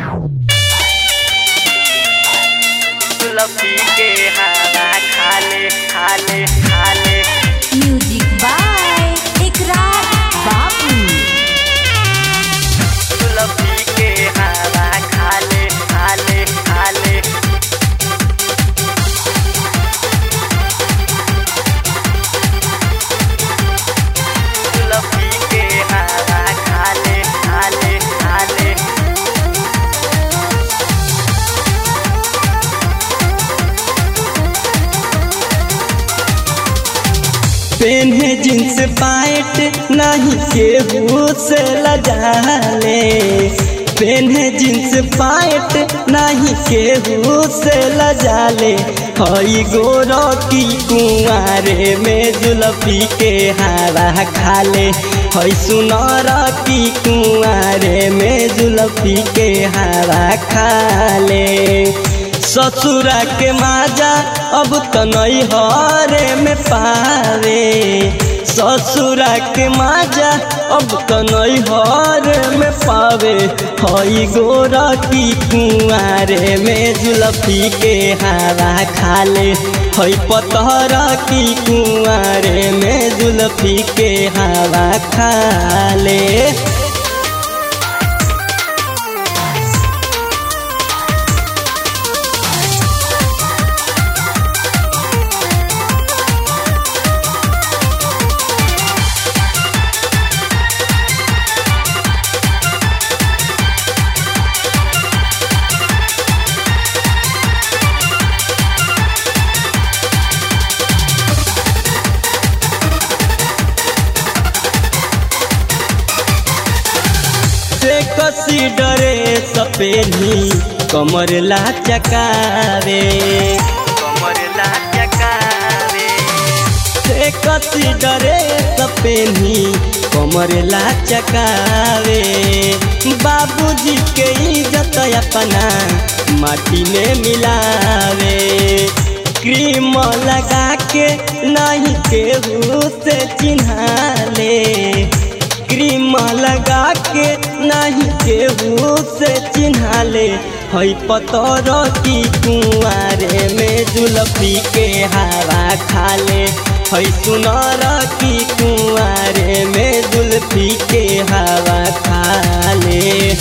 लपी के हवा खाले खाले खाले म्यूजिक बाय इकरार बाबू लपी के हवा खाले खाले खाले लपी के हवा खाले खाले खाले पेन्हे जींस पैंट नहीं केहू से लजाले पेन्हे जींस पैंट नहीं केहू से लजाले हई गोरो की कुंवारे में जुलफी के हवा खाले हई सुनर की कुंवारे में जुलफी के हवा खाले ससुरा के माजा अब तो नहीं हरे में पावे ससुरा के माजा अब तो नहीं हरे में पावे हई गोरा की कुआरे में जुलफी के हवा खाले हई पतहरा की कुआरे में जुलफी के हवा खाले से कसी डरे सपेनी कमर ला चकावे कमर ला चकावे से कसी डरे सपेनी कमर ला चकावे बाबूजी के इज्जत अपना माटी में मिलावे क्रीम लगा के नहीं केहू से चिन्हाले क्रीम लगा के नहीं केहू से चिन्हाले हई पतर की कुआरे में जुलफी के हवा खाले हई सुनर की कुआरे में जुलफी के हवा खाले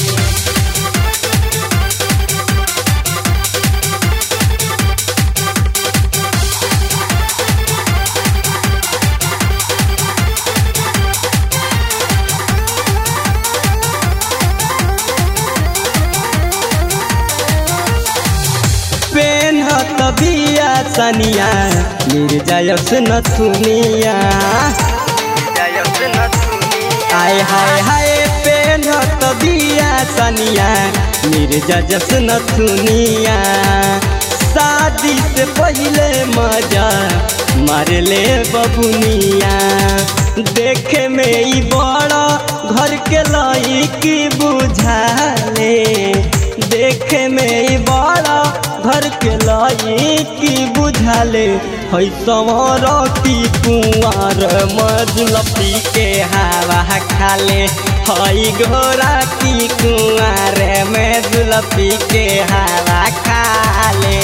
पेन्हत बिया सनिया निर्जयस नथुनिया जयस न सुनिया आय हाय हाय पेन्हत बिया सनिया निर्जयस नथुनिया शादी से पहले मजा मारले बबुनिया देखे में ई बड़ा घर के लईकी बुझाले देखे में ई बड़ा घर के लईकी बुझाले हई सवर की कुंवर मजलपी के हवा खाले हई घोड़ा की कुंवर में जुलपी के हवा खाले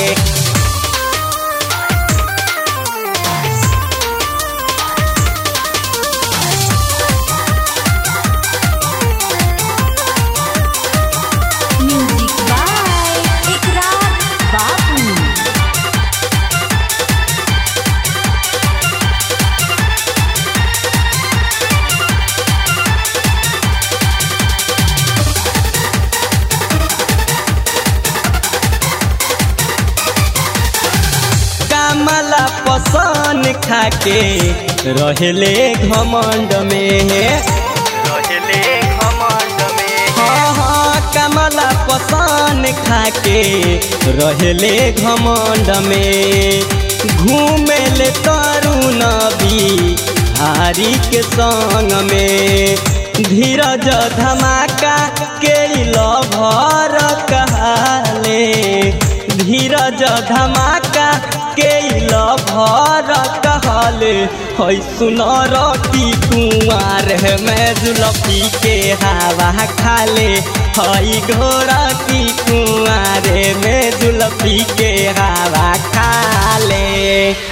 म्यूजिक बाय इकरार बाबू कमला पसन खाके रहले घमंड में रहले घमंड में हाँ हाँ कमला पसन खाके रहले घमंड में घूमे ले तरुण भी हारी के संग में धीरज धमाका के लभर कहाले धीरज धमाका के लभर कहले है सुनर की कुंवार में जुलफी के हवा खाले हई घोड़ा की कुंवार में जुलफी के हवा खाले